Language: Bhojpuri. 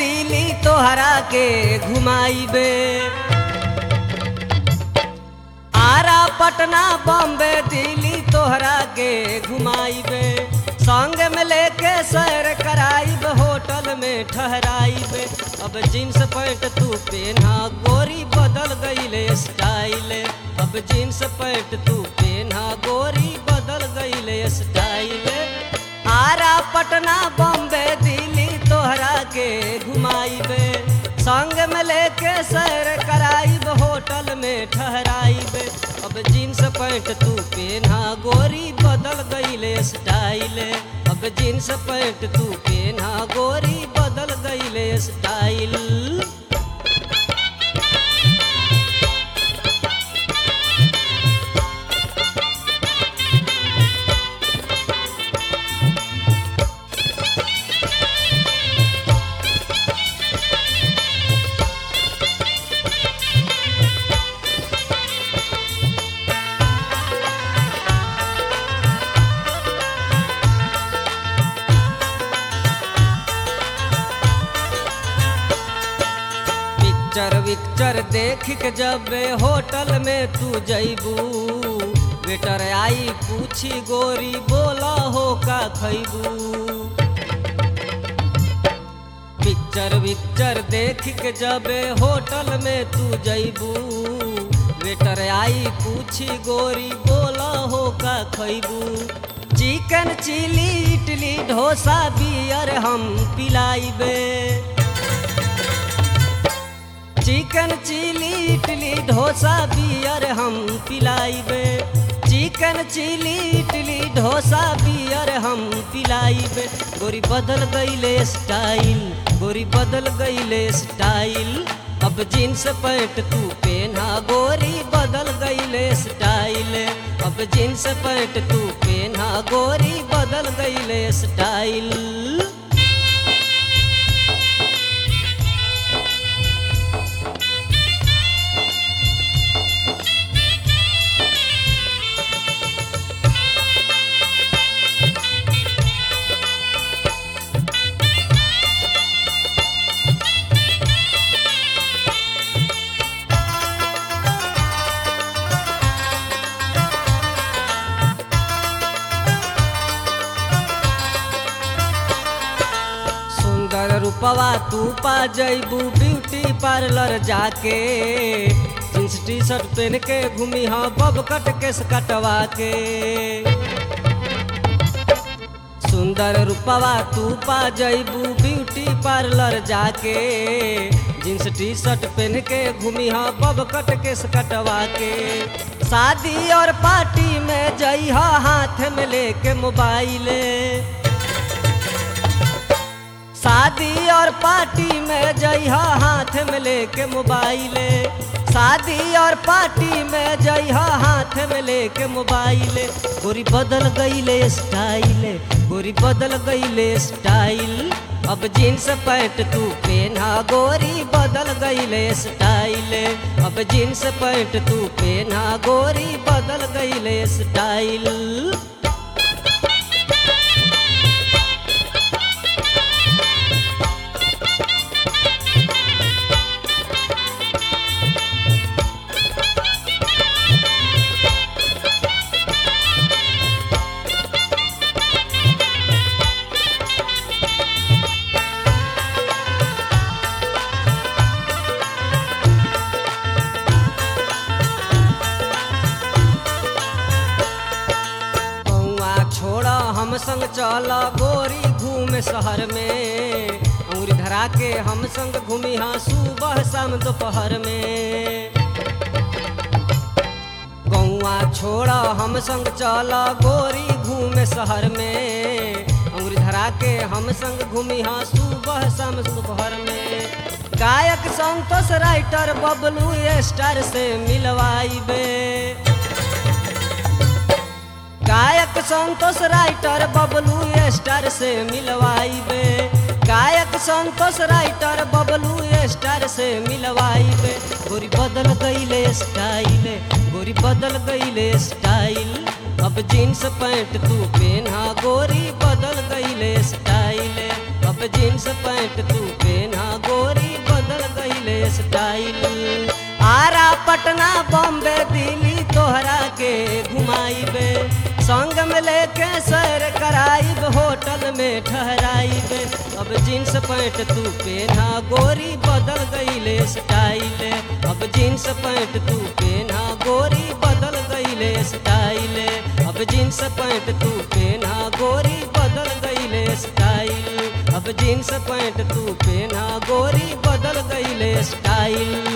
दिली तोहरा के घुमाइबे आरा पटना बॉम्बे दिल्ली तोहरा के घुमाइबे संग में लेके सैर कराइब होटल में ठहराइब अब जींस पैंट तू पेना गोरी बदल गईले स्टाइल अब जींस पैंट तू पेना गोरी बदल गईले स्टाइल आरा पटना बॉम्बे दिल्ली तोहरा के घुमाइबे संग में लेके सैर कराइब होटल में ठहराइब अब जींस पैंट तू पेना गोरी बदल गईले स्टाइल अब जींस पैंट तू पेना गोरी बदल गईले स्टाइल पिक्चर विक्चर देख के जब होटल में तू जैबू वेटर आई पूछी गोरी बोला हो का खैबू पिक्चर विक्चर देख के जब होटल में तू जैबू वेटर आई पूछी गोरी बोला हो का खैबू chicken chilli idli dosa beer हम पिलाइबे chicken chilli idli dosa beer हम पिलाइबे chicken chilli idli dosa beer हम पिलाइबे गोरी बदल गईले स्टाइल गोरी बदल गईले स्टाइल अब जींस पैंट तू पेना गोरी बदल गईले स्टाइल अब जींस पैंट तू पेना गोरी बदल गईले स्टाइल सुंदर रूपवा तू पा जैबू ब्यूटी पार्लर जाके जींस टी शर्ट पहन के घूमी हाँ बब कट केस कटवा के सुंदर रूपवा तू पा जैबू ब्यूटी पार्लर जाके जींस टी शर्ट पहन के घूमी हाँ बब कट केस कटवा के शादी और पार्टी में जइहा हाथ में लेके मोबाइल शादी और पार्टी में जइहा हाथ में लेके मोबाइल शादी और पार्टी में जइहा हाथ में लेके मोबाइल गोरी बदल गईले स्टाइल गोरी बदल गईले स्टाइल अब जींस पैंट तू पेना गोरी बदल गईले स्टाइल अब जींस पैंट तू पेना गोरी बदल गईले स्टाइल कौआ छोड़ा हम संग चला गोरी घूमे शहर में अंगुरी धरा के हम संग घूमी हाँ सुबह शाम दोपहर में गौआ छोड़ा हम संग चला गोरी घूमे शहर में अंगुरी धरा के हम संग घूमी हाँ सुबह शाम दोपहर में गायक संतोष राइटर बबलू स्टार से मिलवाइबे गायक संतोष राइटर बबलू स्टार से मिलवाइबे गायक संतोष राइटर बबलू स्टार से मिलवाइबे गोरी बदल गईले स्टाइल गोरी बदल गईले स्टाइल अब जीन्स पैंट तू पेना गोरी बदल गईले स्टाइल अब जीन्स पैंट तू पेना पटना बॉम्बे दिल्ली तोहरा के घुमाइबे संग में लेके सैर कराइब होटल में ठहराइब अब जींस पैंट तू पेना गोरी बदल गईले स्टाइल अब जींस पैंट तू पेना गोरी बदल गईले स्टाइल अब जींस पैंट तू पेना गोरी बदल गईले स्टाइल अब जींस पैंट तू पेना गोरी बदल गईले स्टाइल